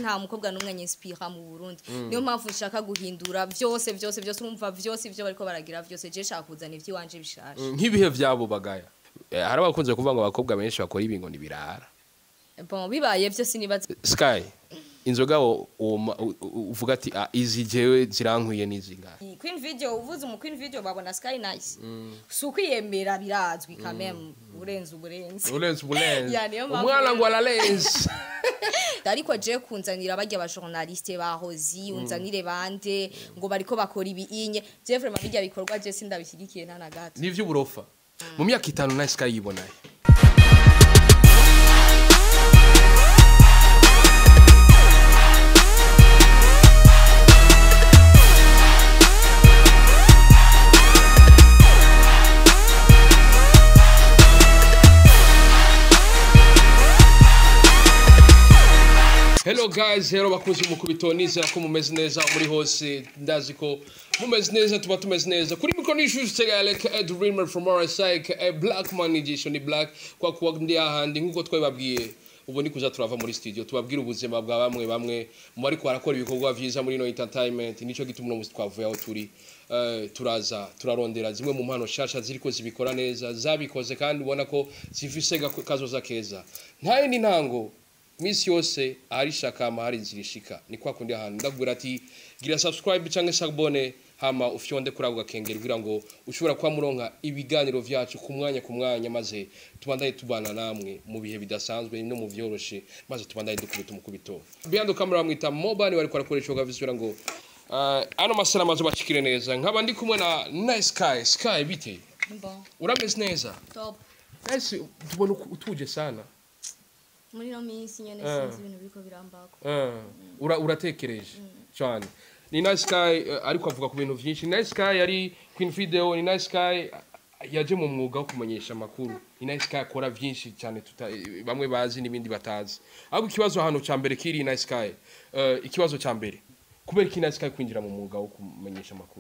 nta mukobwa n'umwe nyinspira mu Burundi niyo mpamvu nshaka guhindura byose byose byose urumva byose ibyo bariko baragira byose je shaka kuzana ivy'iwanje bishasha nk'ibihe byabo bagaya Eh, hari abakunze kuvuga ngo abakobwa benshi bakora ibingo ntibirara bon bibaye byo sinibaza sky inzoga wo- woma- u- u- uvuga ati ah, izi jewe zirankwiye n'izingahe Queen Video uvuze umu Queen Video babona Sky Nice si ukwiyemera birazwi kameme urenze uburenze urenze uburenze Ya, niyo mpamvu umwana rero- ngo ararenze ariko je kunzanira barya ba journaliste ba hozi unzanire bande ngo bariko bakora ibi inye je vraiment bijya bikorwa je sindabishyigikiye nta na gato ni iby'uburofa mu myaka itanu na sky yibonaye hello guys rero bakunze mukubito nizera ko mumeze neza muri hose ndazi ko mumeze neza tuba tumeze neza kuri mikoro n'ishusho tegalek ed dreamer from RSIC a black man igisho ni black kwa kuwa ndi ahandi nk'uko twabibabwiye ubu ni kuza turava muri studio tubabwira ubuzima bwa bamwe bamwe mu bari barakora ibikorwa vyiza muri no entertainment nico gituma uno musi twavuye aho turi Eh, turaza turarondera zimwe mu mpano shasha ziriko zibikora neza zabikoze kandi ubona ko zifise gako- kazoza keza nta yindi ntango misi yose ahari shakama hari inzira ishika ni kwa kundi ahantu ndakubwira ati gira subscribe canke sabone hama ufyonde kuri ako gakengeri kugira ngo ushobora kuba muronka ibiganiro vyacu ku mwanya ku mwanya maze tubandanye tubana namwe mu bihe bidasanzwe no mu vyoroshe maze tubandanye dukubita umukubito behind the camera bamwita mobile bariko arakoresha ugavisura ngo uh, ano masana maze bacikire neza nkaba ndi kumwe na nice sky sky bite bon urameze neza top nice tubona uku- utuje sana muri no minsi nyene Eh. sinzi ibintu biriko birambako Eh, ura- uratekereje cyane ni nice sky eh, ariko avuga ku bintu byinshi nice sky yari queen video ni nice sky eh, yaje mu mwuga wo kumenyesha amakuru ni nice sky akora byinshi cyane tuta, eh, bamwe bazi n'ibindi batazi ahubwo ikibazo hano cya mbere kiri nice sky eh, ikibazo cya mbere kubera iki nice sky kwinjira mu mwuga wo kumenyesha amakuru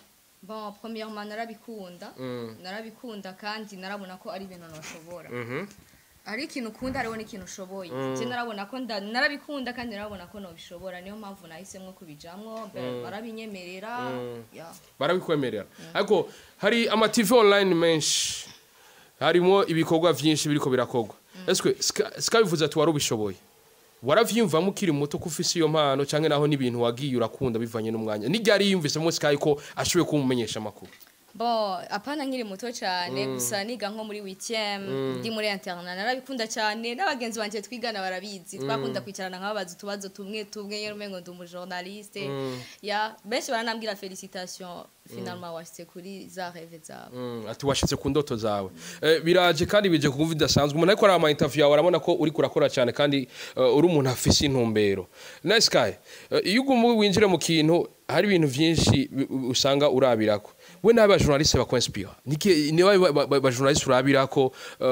bon premièrement narabikunda Mm. narabikunda kandi narabona ko ari ibintu nashobora Mhm. ari ikintu ukunda hariho n'ikintu ushoboye je narabona ko nda- narabikunda kandi narabona ko nobishobora niyo mpamvu nahisemo kubijamwo be- barabinyemerera ya barabikwemerera ariko hari ama TV online menshi harimo ibikorwa byinshi biriko birakorwa eswe sika bivuze ati wari ubishoboye waravyiyumvamo ukiri muto ko ufise iyo mpano canke naho n'ibintu wagiye urakunda bivanye n'umwanya n'iryari yiyumvisemo sky ko ashoboye kumumenyesha amakuru bon apana nkiri muto cyane gusa niga nko muri witième ndi muri interna narabikunda cyane n'abagenzi banje twigana barabizi twakunda kwicarana nkababaza utubazo tumwe tumwe nyene umengo ndi umujournaliste ya benshi baranambwira félicitation finalement washitse kuri za rêve zawe Mm, ati washitse ku ndoto zawe Eh, biraje kandi bije kukumva bidasanzwe umuntu ariko araba ama interview yawe arabona ko uri kurakora cyane kandi eh, uri umuntu afise intumbero nice sky eh, iyo uguma winjire mu kintu hari ibintu byinshi bi- usanga urabirako we n'aba journaliste bakwinspire niki ni ba journaliste urabirako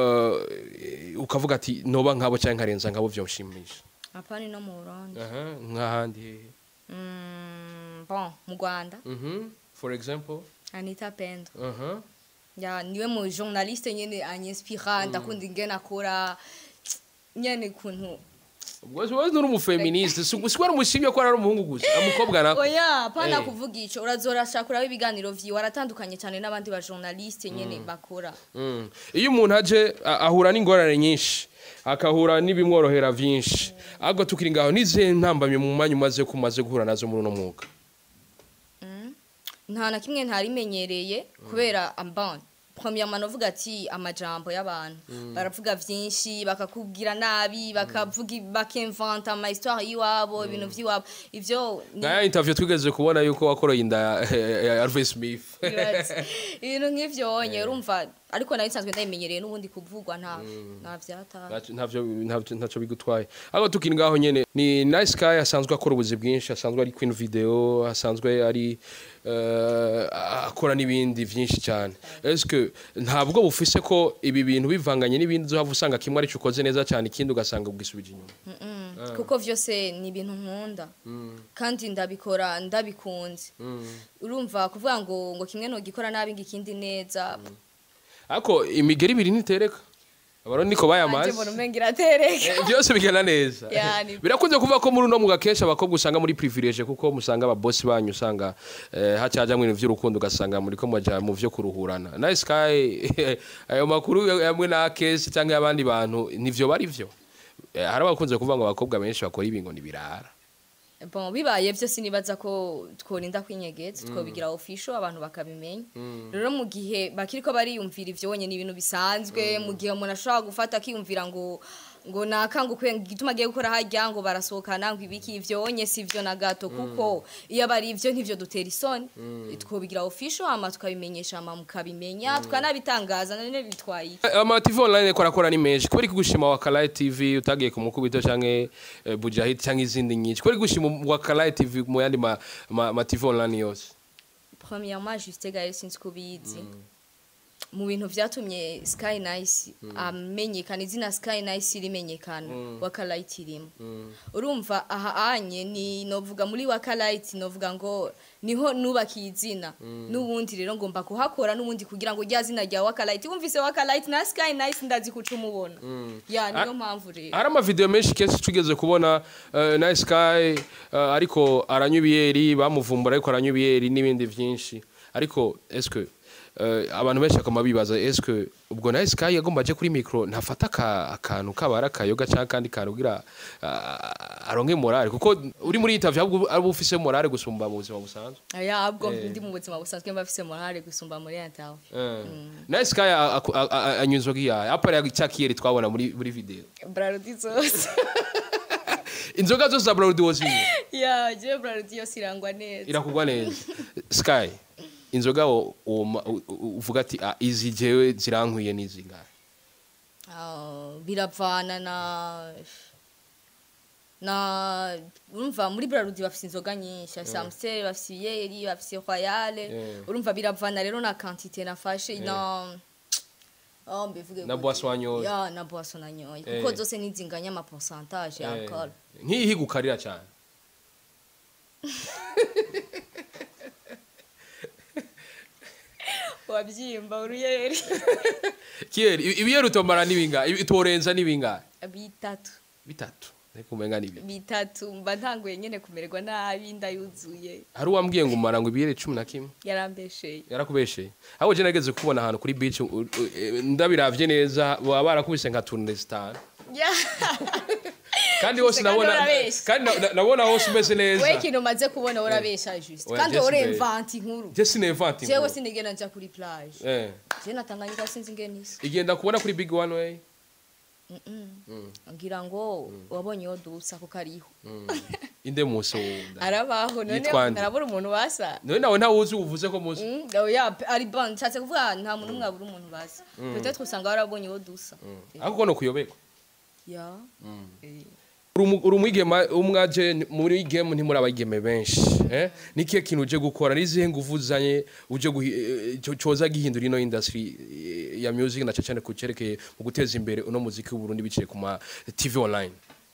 eh, ukavuga ati noba nkabo cyangwa nkarenza nkabo byoshimisha apana no mu Burundi aha nk'ahandi hehe Mm, bon mu Rwanda Mhm. for example Anita Pendo aha ya niwe mu journaliste nyene anyinspira ndakunda ingene akora nyene kuntu Wewe wewe nturi umufeministe sikwari umushimye ko ari umuhungu gusa umukobwa nako oya pana Eh. kuvuga ico urazorashakuraho ibiganiro vyiwe aratandukanye cyane n'abandi ba journaliste nyene bakora Mm. iyo umuntu aje a- ahura n'ingorane nyinshi akahura n'ibimworohera byinshi ahubwo tukiri ngaho n'izihe ntambamye mu mwanya umaze ko umaze guhura nazo muri uno mwuga nta na kimwe ntarimenyereye kubera ambon premièrement novuga ati amajambo y'abantu baravuga vyinshi bakakubwira nabi bakavuga bakimvanta ama histoire y'iwabo ibintu vy'iwabo ivyo ni- naya interview twigeze kubona yuko wakoroye inda ya- ya Harvey Smith Bibaza. ibintu nk'ivyo wonye urumva ariko nayo nsanzwe ndabimenyereye n'ubundi kuvugwa nta nta vyataha Ntaco- ntavyo ntavyo- ntacyo bigutwaye ahubwo tukiri ngaho nyene ni nice guy asanzwe akora ubuzi bwinshi asanzwe ari queen video asanzwe ari eh, akora n'ibindi vyinshi cyane eske ntabwo bufise ko ibi bintu bivanganye n'ibindi uzohava usanga kimwe arico ukoze neza cyane ikindi ugasanga ubwisubije inyuma kuko vyose ni ibintu nkunda kandi ndabikora ndabikunze urumva kuvuga ngo ngo kimwe ntugikora nabi ngo ikindi neza ariko imigeri ibiri ntitereka abarundi niko anje bayamaze mbona umenga iratereka Eh, byose bigenda neza Yani. birakunze kuvuga ko muri uno mwuga kenshi abakobwa usanga muri privilege kuko musanga ababosi banyu usanga eh, hacajamwo ibintu vy'urukundo ugasanga muri ko muja mu vyo kuruhurana na sky ayo makuru yamwe na kesi cyangwa y'abandi bantu nivyo bari vyo Eh, hari abakunze kuvuga ngo abakobwa benshi bakora ibi ngo ni birara bon bibaye byo sinibaza ko tworinda kwinyegeza twobigira official abantu bakabimenya rero mu gihe bakiriko bariyumvira ivyo wonye ni ibintu bisanzwe mu gihe umuntu ashobora gufata akiyumvira ngo ngo nakangukwe igituma agiye gukora harya ngo barasohokana ngo ibiki ivyo wonye si vyo na gato kuko iyo abari ivyo ntivyo dutera isoni twobigira official hama tukabimenyesha hama mukabimenya tukanabitangaza none bitwaye iki? ama TV online ko arakora ni menshi kubera gushima wa Kalaye TV utagiye ku mukubito canke eh, Bujahid canke izindi nyinshi kubera gushima wa Kalaye TV mu yandi ma, ma, ma TV online yose premièrement juste gaye sinzi kubizi mu bintu vyatumye Sky Nice amenyekana izina Sky Nice rimenyekana Wakalight irimo urumva aha anye ni novuga muri Wakalight novuga ngo niho nubakiye izina n'ubundi rero ngomba kuhakora n'ubundi kugira ngo rya zina rya Wakalight wumvise Wakalight na Sky Nice ndazi kuca umubona ya niyo mpamvu rero hari amavideo menshi kenshi tugeze kubona uh, na Sky uh, ariko aranywa ibiyeri bamuvumbura ariko aranywa ibiyeri n'ibindi vyinshi ariko eske uh, abantu benshi bakama bibaza eske ubwo na Sky yagomba aje kuri micro ntafata aka- akantu kabara akayoga cyangwa kandi kantu kugira uh, aronke morale kuko uri muri interview ahubwo ari ufise morale gusumba mu buzima busanzwe ya abwo ndi mu buzima busanzwe mba afise morale gusumba muri interview na Sky a- a- a- a- anywa inzoga iyahe apara cya kiyeri twabona muri muri video Brarudi zose inzoga zose za Bralud wozinywa ya je Brarudi yose irangwa neza irakugwa neza sky inzoga wo- woma- u- u- uvuga ati "Ah, izi jewe zirankwiye n'izi ngahe Ah, biravana na na urumva muri Brarudi bafise inzoga nyinshi afise Amstel bafise Yeri bafise Royale Yeah. urumva biravana rero na quantité nafashe na Oh, mbivuge Na gute? boisson wanyoye. ya na boisson nanyoye kuko Eh. zose nizinganya ama pourcentage ya alcool nk'iyi higukarira cyane wabyimba uruyeri kiyeri ibi- ibiyeri utomara n'ibingahe Ibi- utorenza n'ibingahe bitatu bitatu ariko umenga ni ibiri bitatu mba ntanguye nyene kumererwa nabi ndayuzuye hari uwambwiye ngo umara ngo ibiyeri cumi na kimwe yarambesheye yarakubesheye ahubwo je nageze kubona ahantu kuri beach u- u- eh, ndabiravye neza baba barakubise nka turne zitanu Ya. kandi hose Kandi nabona urabeshya. kandi na- na- nabona hose umeze neza we ikintu umaze kubona urabesha juste Oya, kandi Jesse uremvanti inkuru je sinevante jewe sinigena nja kuri plage eh je natanganyika sinzi ingene isa igenda kubona kuri big one way Mm-mm. ngira ngo wabonye iyo dusa kuko ariho inde musi wunda arabaho none Yitwa nde? narabura umuntu basa none nawe ntawuzi uvuze ko muzi Mm, oya pe- ari bon nshatse kuvuga nta muntu umwe abura umuntu basa peut-être usanga warabonye iyo dusa ariko kono kuyoberwa ya Eh. uri umu- uri umwigema umwaje muri game ntimuri abageme benshi eh nikiye kintu uje gukora nizihe nguvu uzanye uje guhi- eh, cyo- coza gihindura ino industry eh, ya music na cyane kucerekeye mu guteza imbere uno muziki w'u Burundi biciye ku ma TV online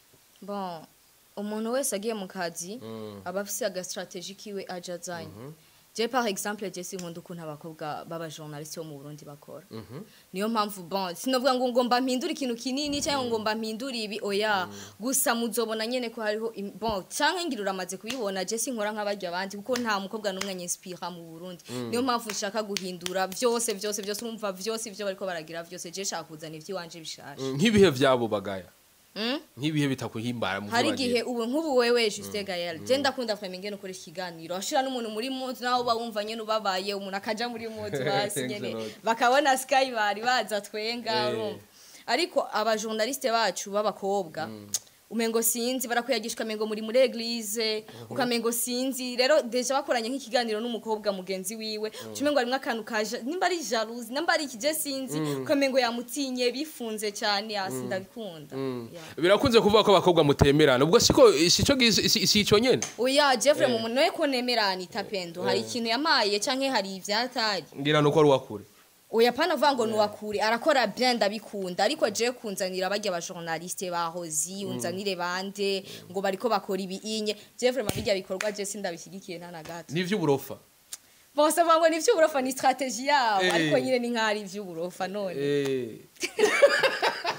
bon umuntu wese agiye mu kazi aba afise agastrategie kiwe aja azanye je par exemple je sinkunda ukuntu abakobwa b'abajournaliste bo mu burundi bakora niyo mpamvu bon sinovuga ngo ngomba mpindura ikintu kinini cyangwa ngomba mpindura ibi oya gusa muzobona nyene ko hariho im- bon canke ngira uramaze kubibona je sinkora nk'abarya abandi kuko nta mukobwa n'umwe anyinspira mu burundi niyo mpamvu nshaka guhindura byose byose byose urumva byose ivyo bariko baragira vyose je shaka kuzana ivy'iwanje bishasha nk'ibihe vyabo bagaya Mm? nk'ibihe bitakuhimbara mu hari vyo igihe bagira. ubu nk'ubu wewe juste gayel je ndakunda fami ngene ukoresha ikiganiro ashira n'umuntu muri munsi naho uba wumva nyene ubabaye umuntu akaja muri munsi hasi nyene Excellent. bakabona sky bari baza twenga Eh. urumva ariko abajournaliste bacu b'abakobwa umengo sinzi barakwiyagishwa mengo muri muri eglise ukamengo sinzi rero deja bakoranye nk'ikiganiro n'umukobwa mugenzi wiwe umengo harimo akantu kaje nimba ari jalousie nimba ari ikije sinzi ukamengo yamutinye bifunze cyane hasi ndabikunda Yeah. birakunze kuvuga ko abakobwa mutemerana ubwo siko sico gizi- si si ico nyene Oya Jeffrey mu muntu we ko nemerana itapendo hari ikintu yamaye canke hari ivyatari ngira nuko ari uwakure oya pana vuga ngo nuwakure arakora bien ndabikunda ariko je kunzanira barya ba journaliste bahozi unzanire bande ngo bariko bakora ibi inye Jeffrey mabijya bikorwa je sindabishyigikiye nta na gato n'ivy'uburofa bose bavuga ngo ni ivy'uburofa ni strategie yabo Eh. ariko nyine ni nk'ari ivy'uburofa none Eh.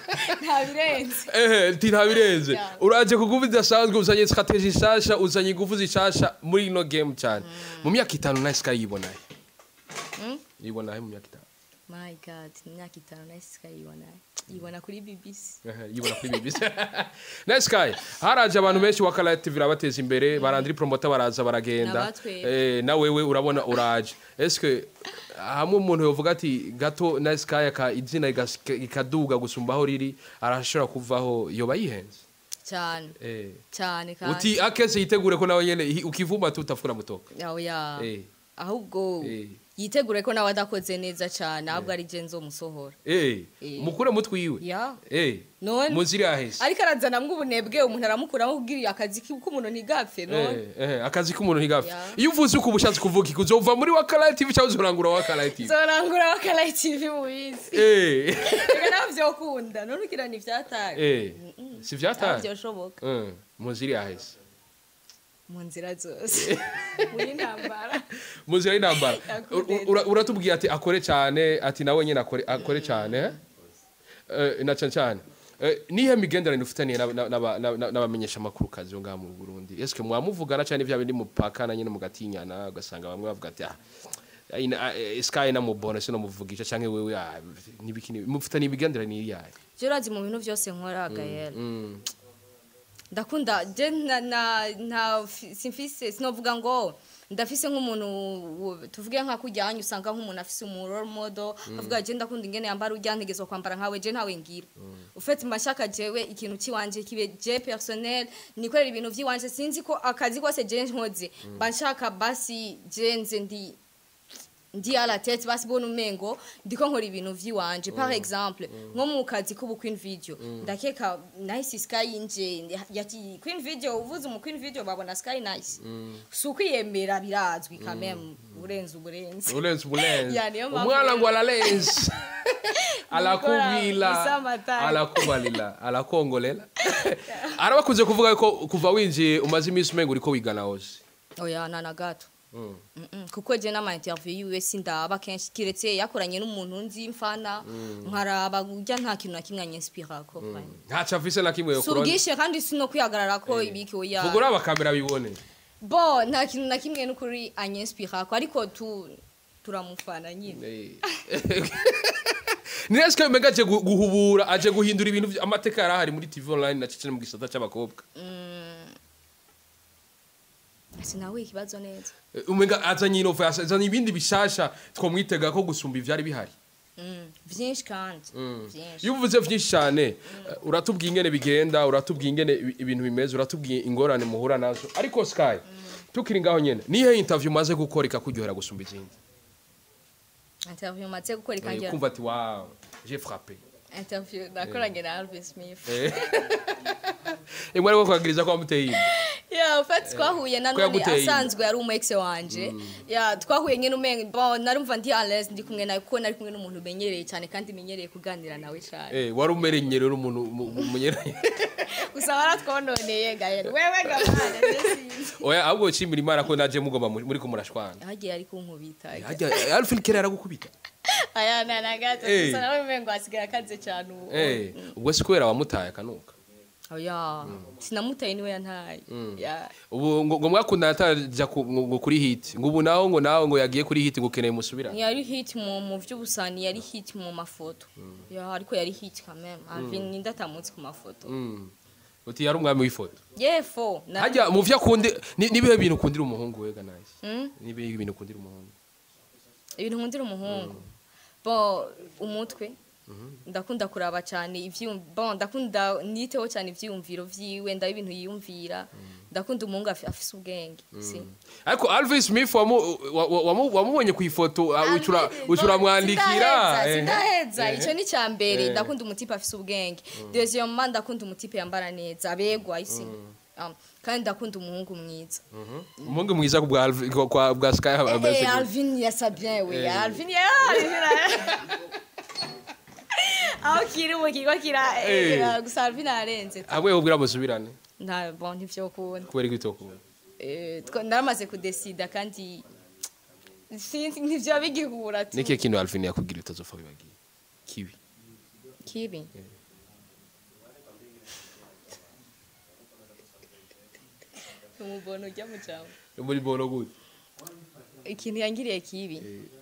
nta birenze ehe ti ntabirenze Yeah. uraje ku nguvu zidasanzwe uzanye strategie nshasha uzanye ingufu zishasha muri ino game cyane mu myaka itanu nawe sky yibonaye Mm? yibonaye mu myaka itanu my god imyaka itanu nayo sikayibona yibona kuri bbc Ehe, yibona kuri BBC nawe sky haraje abantu benshi wa Kala TV irabateza imbere barandiri promoter baraza baragenda Nabatwe. eh na wewe urabona uraje eske hamwe umuntu yovuga ati gato na sky aka izina igas- ikaduga gusumba aho riri arashobora kuvaho yoba yihenze cyane eh cyane kandi uti akese yitegure ko nawe nyene hi- ukivuma tutafura mutoka yawe ya eh ahubwo Eh. yitegure ko nawe adakoze neza cyane ahubwo ari je nzomusohora eh Eh. mukure mutwiwe ya eh none muziri ahese ariko arazanamwo ubunebwe umuntu aramukuramo kubwira akazi ki- k'umuntu ntigapfe none Eh, eh, akazi k'umuntu ntigafe Ya. iyo uvuze uko ubushatse kuvuga iki uzova muri wakalayi tv cyangwa uzorangura wakalayi tv zorangura bakaraye tv mu bisi Eh, reka nawe vyokunda none ugira ni vyataye eh, si vyataye vyoshoboka Eh, muziri ahese mu nzira zose muri ntambara muzira y'intambara Yakundeze. Ura- uratubwiye ati akore cyane ati nawe nyine akore akore cyane eh? Eh, na cyane cyane Eh, nihe migenderanire ufitaniye n'aba- n'aba- n'aba- n'abamenyesha amakuru kazi yo ngaha mu Burundi eske mwamuvugana cyane vya bindi mupakana nyine mugatinyana ugasanga bamwe bavuga ati ah ina- ah, eh, sky namubona sino muvugisha canke wewe ah, nibiki nibi- mufitaniye imigenderanire yayo je urazi mu bintu vyose nkora gayera Mm. ndakunda je na na nta fi- simfise sinovuga ngo ndafise nk'umuntu wo- tuvuge nka kujyanye usanga nk'umuntu afise umu role model avuga je ndakunda ingene yambara ujya ntegezwa kwambara nkawe je ntawe ngira ufite mashaka jewe ikintu kiwanje kibe je personnel nikorera ibintu vyiwanje sinzi ko akazi kose je nkoze banshaka basi je nze ndi ndi à la tête basi bona umengo ndiko nkora ibintu vyiwanje par exemple nko mu kazi k'ubu queen video ndakeka nice sky inje yati queen video uvuze mu queen video babona sky nice si ukwiyemera birazwi quand même urenze uburenze ulenze ubulenze Ya, niyo mpamvu umwana rero- ngo aralenze alakubila isamatari. alakubalila alakongolela arabakunze kuvuga ko kuva winjiye umaze iminsi umenga uriko wiga na hose oya nana gato Mm. Mm-mm. kuko je n'ama interview yiwe sindaba kenshi kiretse yakoranye n'umuntu nzi mfana nkaraba urya nta kintu na kimwe anyinspirako ntaco afise na kimwe si yokurona ubwishe kandi si no kwihagarara ko ibiki oya vuga uri abakamera bibone bo nta kintu na kimwe n'ukuri anyinspirako ariko tu turamufana nyine niresike umenga aje gu- guhubura aje guhindura ibintu vy- amateka yari ahari muri tv online na cecene mu gisata c'abakobwa sinawe ikibazo neza Eh, umenga azanye innovation azanye ibindi bishasha twomwitega ko gusumba ivyari bihari Mm, vyinshi kandi vyinshi iyo uvuze vyinshi cyane eh, uratubwiye ingene bigenda uratubwiye ingene ibi- ibintu bimeze uratubwiye ingorane muhura nazo ariko sky tukiri ngaho nyene nihe interview umaze gukora ikakuryohera gusumba izindi interview maze gukora Eh, ikangira kumva ati wow j'ai frappé interview nakoranye na Alvin Smith imwe ariko kwagiriza ko wamuteye inda ya ufati twahuye na Ko none yaguteye inda. asanzwe ari umu ex wanje ya twahuye nyine umenga bon narumva ndi à l'aise ndi kumwe nawe kuko nari kumwe n'umuntu umenyereye cyane kandi menyereye kuganira nawe cyane eh wari umerenye rero umuntu mu- mu- munyeranye gusa waratwononeye gahera wewe gabana sinzi oya ahubwo nshimira imana ko naje mugomba muri muri ko murashwana hagiye ari kunkubita hajya alfin kera yaragukubita aya na na gato Eh. gusa nawe umengo asigaye akaze cyane ubu eh ubwo si kubera wamutaye akanuka oya sinamutaye niwe yantaye ya ubu ngo ngo mwakundana ataja ku- ngo ngo kuri hit ngo ubu naho ngo nawe ngo yagiye kuri hit ngo ukeneye musubira yari hit mu mu vy'ubusani yari hit mu mafoto ya ariko yari hit quand même Alvin ninde atamutse ku mafoto Mm. uti yari umwami w'ifoto yefo na hajya mu vyo akundi ni- nibihe bintu ukundira umuhungu wega nice Mm? nibihe bintu ukundira umuhungu ibintu nkundira umuhungu bon umutwe ndakunda kuraba cyane ivyum bon ndakunda niteho cyane ivyiyumviro vyiwe ndaba ibintu yiyumvira ndakunda umuhungu afi- afise ubwenge si ariko alvin smith wamu- wa- wa- wamu- wamubonye ku ifoto ah, ucura ucura mwandikira eh. sindaheza Eh. ico ni ca mbere Eh. ndakunda umutipe afise ubwenge deuxièmement ndakunda umutipe yambara neza abegwa isi Um, kandi ndakunda umuhungu mwiza umuhungu mwiza ku bwa Alvin- kwa- kwa bwa sky ameze Eh, gute? Alvin yasa bien we Eh. Alvin ya Alvin aho kiri mu kigo kira Eh. eh, gusa Alvin arenze hamwe ubwira musubirane nta bon ntivyokunda kubera ko itokunda Eh, twa- naramaze kudesida kandi sinzi ntivyo bigihura tu niki kintu alvin yakubwira utazopfa bibagiye kibi kibi umubono ujya mu cyaro muri bono gute ikintu yangiriye kibi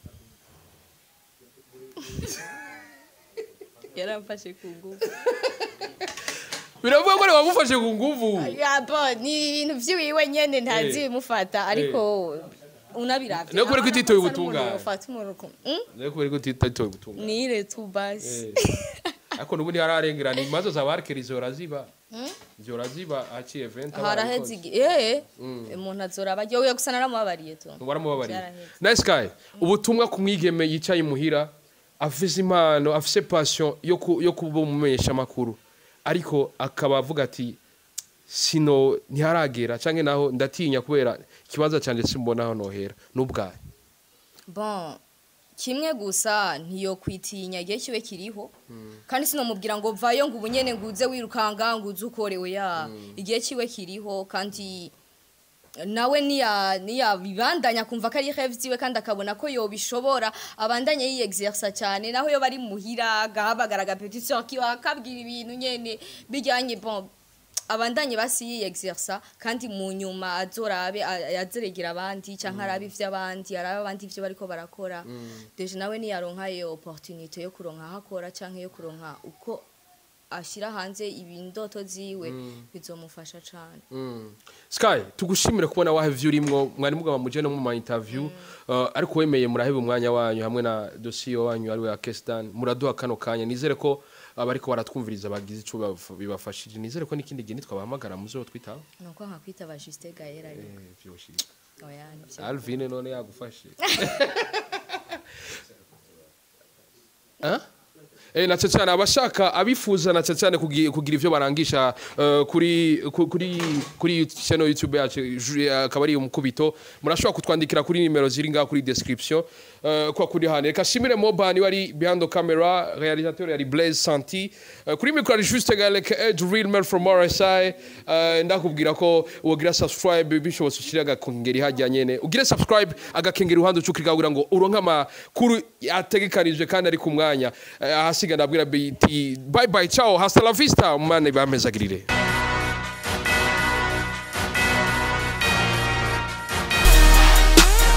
yaramfashe ku ngufu biravuga ko wamufashe ku nguvu yabo ni ibintu by'iwiwe nyene ntazi Eh. bimufata ariko unabiravye Niyo kubera ko utitoye Asa n'umuntu ubutungane. yofata umuntu ku- Mm? rero kubera ko utitoye gutunga nire tu basi ariko n'ubundi hararengerana imanza za barikeri zihora ziba zihora ziba haciye event haraheze igi- eh umuntu azoraba yowe gusa naramubabariye tu waramubabariye Byaraheze. nice guy ubutumwa ku mwigeme yicaye imuhira afise impano afise passion yo ku- yo kuba umumenyesha amakuru ariko akaba avuga ati sino ntiharagera canke naho ndatinya kubera ikibazo canje simbona aho nohera n'ubwaye bon kimwe gusa ntiyo kwitinya igihe kibe kiriho kandi sinomubwira ngo vayo ngo ubunyene ngo uze wirukanga ngo uze ukorewe ya igihe kiwe kiriho kandi nawe niya niya bibandanya kumva ko ari rêve ziwe kandi akabona ko yobishobora abandanye yiyexersa cyane naho yo bari muhira gahabagara agapetition kiwa akabwira ibintu nyene bijyanye bon abandanye basi yiyexersa kandi mu nyuma azorabe a- azeregera abandi canke arabe ivy'abandi arabe abandi ivyo bariko barakora deje nawe niyaronka iyo opportunité yo kuronka aho akora canke yo kuronka uko ashira hanze ibindoto ziwe bizomufasha cane Mm. Sky tugushimire kubona wahevye urimwo mwari mugaba muje no mu ma interview uh, ariko wemeye muraheba umwanya wanyu hamwe na dossier wanyu ari wa Kestan muraduha kano kanya nizere ko abariko baratwumviriza bagize ico baf- bibafashije nizere ko n'ikindi gihe nitwabahamagara muzo twitaho nuko nkakwitaba Justin Gaël ari eh vyoshire oya nivyo Alvin none yagufashe Hein? Eh, na cyane abashaka abifuza na cyane kugi- kugira ivyo barangisha eh, kuri ku- kuri kuri channel YouTube yacu ju- akaba ari umukubito murashobora kutwandikira kuri nimero ziri ngaho kuri description eh, kwa kuri hane reka shimire Moban wari behind the camera réalisateur yari Blaise Santi Eh, kuri micro ari juste galek Ed Real Man from RSI Eh, ndakubwira ko wogira subscribe bishobotse ushira agakengeri hajya nyene ugire subscribe agakengeri uruhande ucukira kugira ngo uronke amakuru ategekanijwe kandi ari ku mwanya Eh, ahasiga ndabwira biti bye bye ciao hasta la vista umane bamezagirire